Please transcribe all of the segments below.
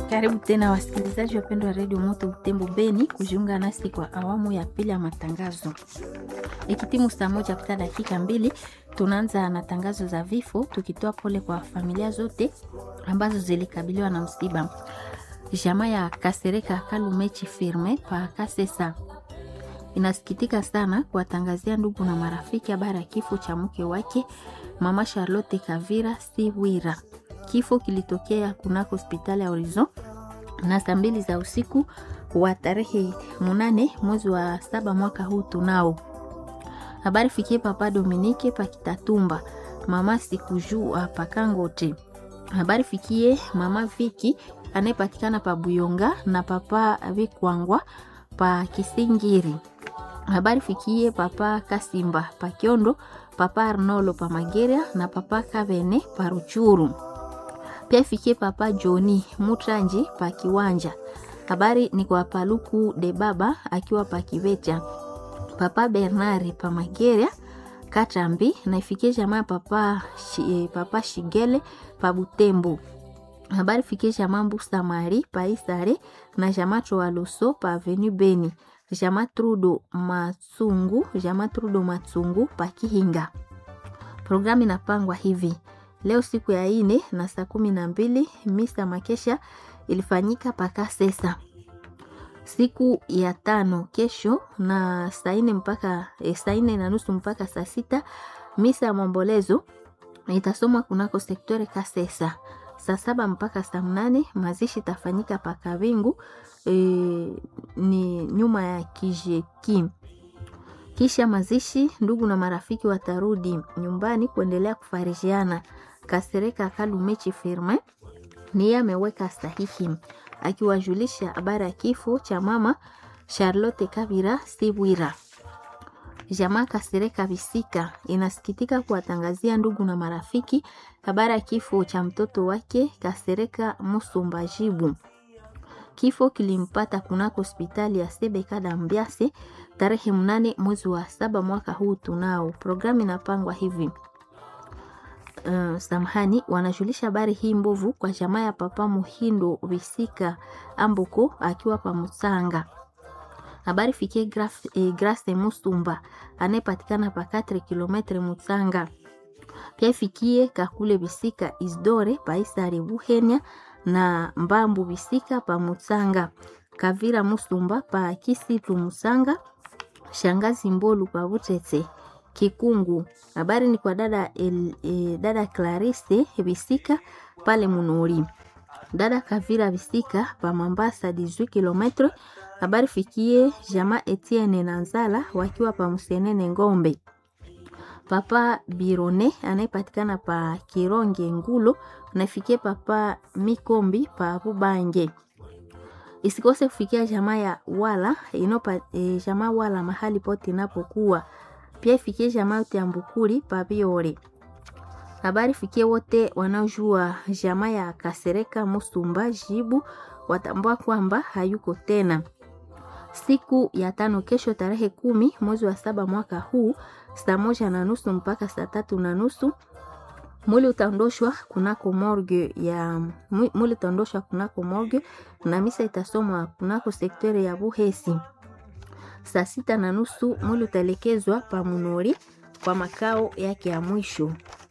Karibu tena wasikilizaji wapendwa wa redio Moto Butembo Beni kujiunga nasi kwa awamu ya pili ya matangazo. Ikitimu saa moja kupita dakika mbili, tunaanza na tangazo za vifo, tukitoa pole kwa familia zote ambazo zilikabiliwa na msiba. Jamaa ya Kasereka Kalumechi Firme pa Kasesa inasikitika sana kuwatangazia ndugu na marafiki habari ya kifo cha mke wake mama Charlotte Kavira Siwira. Kifo kilitokea kunako hospitali ya Horizon na saa mbili za usiku wa tarehe munane mwezi wa saba mwaka huu. Tunao habari fikie papa Dominike Pakitatumba, mama Sikujua Pakangote. Habari fikie mama Viki anayepatikana pa Buyonga na papa Vikwangwa pa Kisingiri. Habari fikie papa Kasimba pa Kiondo, papa Arnolo pa Mageria na papa Kavene pa Ruchuru. Pia fikie papa Joni Mutranji pa Kiwanja. Habari ni kwa Paluku de Baba akiwa pa Kivecha, papa Bernari pa Mageria Katambi na ifikie jamaa papa, shi, papa Shigele pa Butembo. Habari fikie jamaa Mbusa Mari pa Isare na jamaa Troaloso pa Avenue Beni jama Trudo Matsungu, jama Trudo Matsungu pa Kihinga. Programu inapangwa hivi: leo siku ya ine na saa kumi na mbili misa makesha ilifanyika paka sesa. Siku ya tano kesho na saa ine mpaka e, saa ine na nusu mpaka saa sita misa ya maombolezo itasomwa kunako sektore Kasesa. Saa saba mpaka saa mnane mazishi itafanyika paka Vingu e, ni nyuma ya kijeki. Kisha mazishi, ndugu na marafiki watarudi nyumbani kuendelea kufarijiana. Kasereka Kalumechi Firme niye ameweka sahihi akiwajulisha habari ya kifo cha mama Charlotte Kabira Sibwira. Jamaa Kasereka Bisika inasikitika kuwatangazia ndugu na marafiki habari ya kifo cha mtoto wake Kasereka Musumbajibu. Kifo kilimpata kunako hospitali ya Sebeka Dambiase tarehe mnane mwezi wa saba mwaka huu. Tunao programu inapangwa hivi. Uh, samahani, wanajulisha habari hii mbovu kwa jamaa ya papa Muhindo Visika Ambuko akiwa pa Musanga. Habari fikie Grace, eh, Grace Musumba anayepatikana pa 4 km Musanga. Pia fikie Kakule Visika Isdore pa Isare Buhenya na Mbambu Bisika pa Musanga, Kavira Musumba pa Kisitu Musanga, Shangazi Mbolu pa Butete Kikungu. Habari ni kwa dada el, e, dada Clarisse Bisika pale Munori, dada Kavira Bisika pa Mambasa 18 km. Habari fikie jama Etienne na Nzala wakiwa pa Musenene Ngombe papa Birone anayepatikana pa Kironge Ngulo nafikie papa Mikombi pa Bubange. Isikose kufikia jamaa ya wala inopa, e, jamaa wala mahali pote inapokuwa. Pia ifikie jamaa yote ya Mbukuri pa Biore. Habari fikie wote wanaojua jamaa ya Kasereka Musumba Jibu watambua kwamba hayuko tena. Siku ya tano kesho tarehe kumi mwezi wa saba mwaka huu saa moja na nusu mpaka saa tatu na nusu mwili utaondoshwa kunako morgue ya mwili utaondoshwa kunako morgue na misa itasomwa kunako sekteri ya Buhesi. Saa sita na nusu mwili utaelekezwa pa Munori kwa makao yake ya mwisho.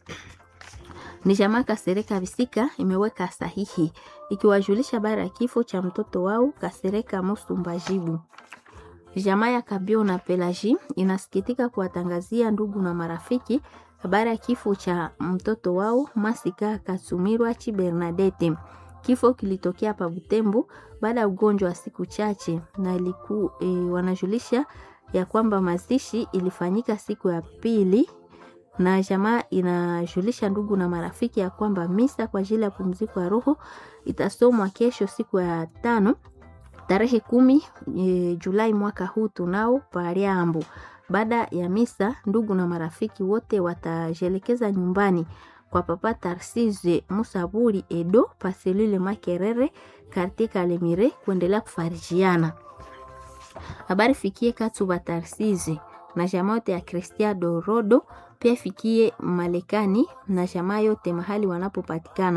Ni jamaa Kasereka Bisika imeweka sahihi ikiwajulisha habari ya kifo cha mtoto wao Kasereka Musumbajibu. Jamaa ya Kabio na Pelaji inasikitika kuwatangazia ndugu na marafiki habari ya kifo cha mtoto wao Masika Kasumirwa Chi Bernadette. Kifo kilitokea pa Butembo baada ya ugonjwa wa siku chache, na iliku, e, wanajulisha ya kwamba mazishi ilifanyika siku ya pili, na jamaa inajulisha ndugu na marafiki ya kwamba misa kwa ajili ya pumziko ya roho itasomwa kesho siku ya tano tarehe kumi e, Julai mwaka huu tunao pariambo. Baada ya misa, ndugu na marafiki wote watajelekeza nyumbani kwa papa Tarsise Musaburi Edo paselule Makerere kartie Kalemire kuendelea kufarijiana. Habari fikie Katuba Tarsise na jamaa yote ya Cristiano Rodo, pia fikie Malekani na jamaa yote mahali wanapopatikana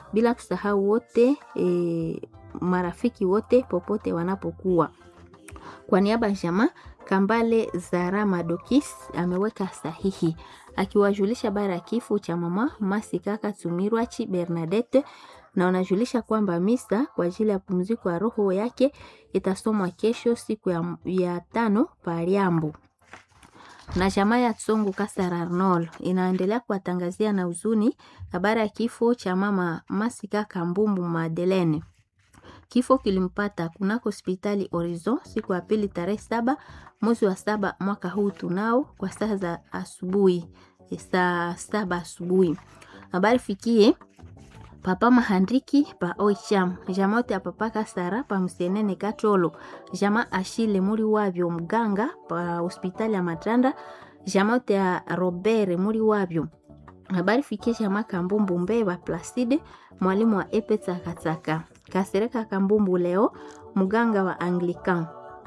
bila kusahau wote e, marafiki wote popote wanapokuwa. Kwa niaba ya jamaa Kambale Zara Madokis ameweka sahihi akiwajulisha habari ya kifo cha mama Masikaka Tumirwachi Bernadette na wanajulisha kwamba misa kwa ajili ya pumziko ya roho yake itasomwa kesho siku ya, ya tano Pariambo. Na jamaa ya Tsongo Kasara Arnold inaendelea kuwatangazia na huzuni habari ya kifo cha mama Masika Kambumbu Madeleine. Kifo kilimpata kunako hospitali Horizon siku ya pili tarehe saba mwezi wa saba mwaka huu tunao kwa saa za asubuhi saa saba asubuhi. Habari fikie papa mahandiki pa oicham jama ote ya papa kasara pa msenene katolo jama ashile muri wavyo mganga pa hospitali ya matanda jama ote ya robere muri wavyo habari fikie jama kambumbu mbeba placide mwalimu wa epe tsakatsaka kasereka kambumbu leo mganga wa anglican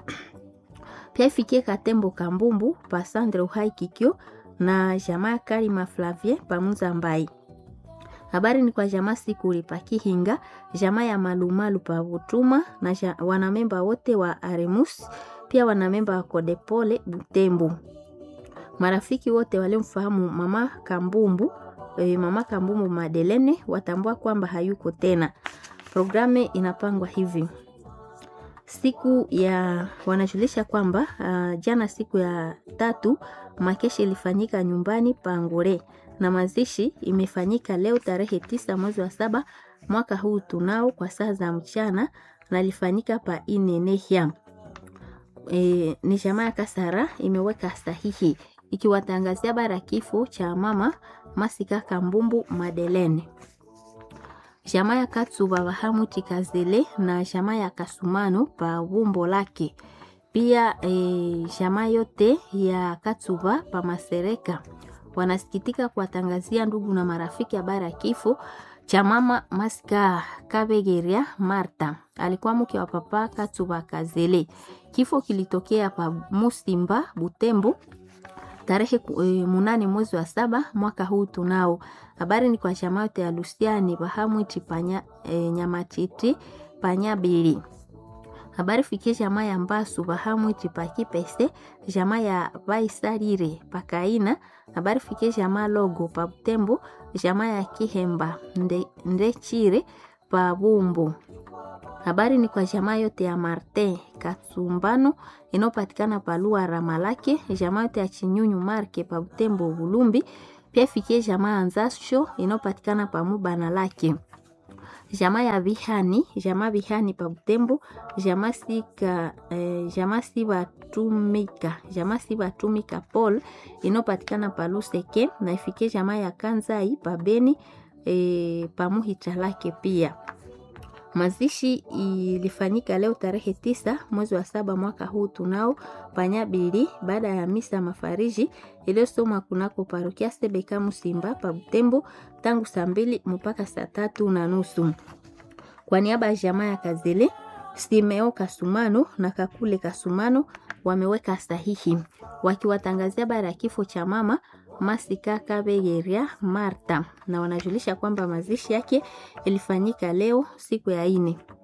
pia ifikie katembo kambumbu pa sandre uhai kikyo na jamaa karima flavie pamunza mbai habari ni kwa jamaa sikuli pa kihinga jamaa ya malumalu pa butuma na ja, wanamemba wote wa aremus pia wanamemba wa kodepole butembo marafiki wote waliomfahamu mama kambumbu e, mama kambumbu madelene watambua kwamba hayuko tena programu inapangwa hivi siku ya wanajulisha kwamba uh, jana siku ya tatu makeshi ilifanyika nyumbani pangore na mazishi imefanyika leo tarehe tisa mwezi wa saba mwaka huu tunao kwa saa za mchana na ilifanyika pa inenehya e, ni jamaa ya kasara imeweka sahihi ikiwatangazia habari ya kifo cha mama masika kambumbu madelene jamaa ya katsuba bahamuti kazele na jamaa ya kasumano pa bumbo lake pia e, jamaa yote ya katsuba pa masereka wanasikitika kuwatangazia ndugu na marafiki habari ya kifo cha mama Masika Kabegeria Marta, alikuwa mke wa papa Katsuba Kazele. Kifo kilitokea pa Musimba Butembo tarehe e, munane mwezi wa saba mwaka huu tunao. Habari ni kwa jamaa yote ya Lusiani Bahamwiti panya e, Nyamatiti Panyabili habari fikie jamaa ya Mbasu Bahamwiti Pakipese, jamaa ya Vaisalire Pakaina, habari fikie jamaa Logo pa Butembo, jamaa ya Kihemba Nde, Ndechire pa Bumbu. Habari ni kwa jamaa yote ya Martin Katsumbano inayopatikana pa Lua Ramalake, jamaa yote ya Chinyunyu Marke pa Butembo Bulumbi, pia fikie jamaa ya Nzasho inayopatikana pa Mubana lake jamaa ya Bihani, jamaa Bihani pa Butembo, jamaa sika eh, jamaa sibatumika, jamaa sibatumika Paul inopatikana pa Luseke na ifike jamaa ya Kanzai pa Beni eh, pa Muhita lake pia. Mazishi ilifanyika leo tarehe tisa mwezi wa saba mwaka huu tunao Panyabili, baada ya misa mafariji iliyosomwa kunako parokia Sebeka Musimba pa Butembo tangu saa mbili mpaka saa tatu na nusu. Kwa niaba ya jamaa ya Kazele, Simeo Kasumano na Kakule Kasumano wameweka sahihi wakiwatangazia habari ya kifo cha mama Masika Kabegeria Marta, na wanajulisha kwamba mazishi yake ilifanyika leo siku ya ine.